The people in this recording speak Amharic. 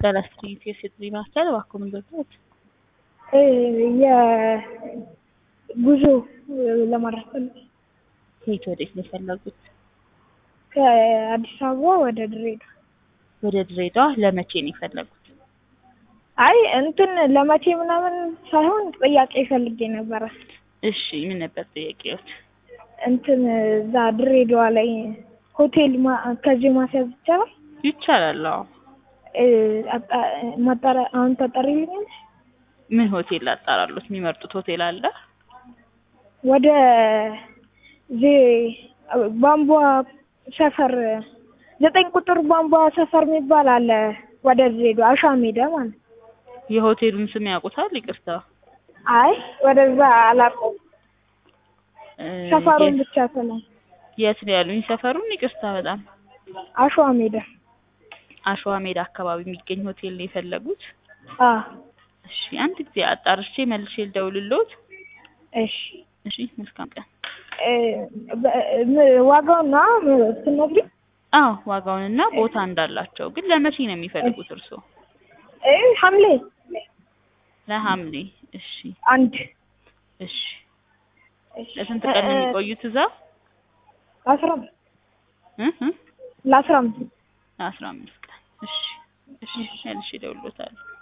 ጤና ይስጥልኝ የሴት ልጅ ማዕከል እባክዎ ምን ልርዳዎት? የጉዞ ለማድረግ ፈልጌ ከየት ወዴት ነው የፈለጉት? ከአዲስ አበባ ወደ ድሬዳዋ። ወደ ድሬዳዋ ለመቼ ነው የፈለጉት? አይ እንትን ለመቼ ምናምን ሳይሆን ጥያቄ ፈልጌ ነበረ። እሺ ምን ነበር ጥያቄዎት? እንትን እዛ ድሬዳዋ ላይ ሆቴል ማ- ከዚህ ማስያዝ ይቻላል? ይቻላል አዎ። ማጣሪያ አሁን ታጣሪልኛለሽ? ምን ሆቴል ላጣራሎት? የሚመርጡት ሆቴል አለ? ወደ ዜ- ቧንቧ ሰፈር ዘጠኝ ቁጥር ቧንቧ ሰፈር የሚባል አለ ወደ ድሬዳዋ አሻ ሜዳ ማለት ነው። የሆቴሉን ስም ያውቁታል? ይቅርታ አይ ወደዛ አላውቀውም። እ ሰፈሩን የት- ብቻ ሰላም የት ነው ያሉኝ ሰፈሩን? ይቅርታ በጣም አሸዋ ሜዳ አሸዋ ሜዳ አካባቢ የሚገኝ ሆቴል ነው የፈለጉት? አ እሺ አንድ ጊዜ አጣርቼ መልሼ ልደውልልዎት። እሺ እሺ መልካም ቀን። እ በ- ም- ዋጋውና ስትነግሪኝ አዎ ዋጋውንና ቦታ እንዳላቸው ግን ለመቼ ነው የሚፈልጉት እርስዎ? እ ሐምሌ ለሐምሌ እሺ አንድ እሺ እሺ። ለስንት ቀን ነው እ- የሚቆዩት እዛ? ለአስራ አምስት እ እ ለአስራ አምስት ለአስራ አምስት ቀን እሺ እሺ መልሼ እደውልልዎታለሁ።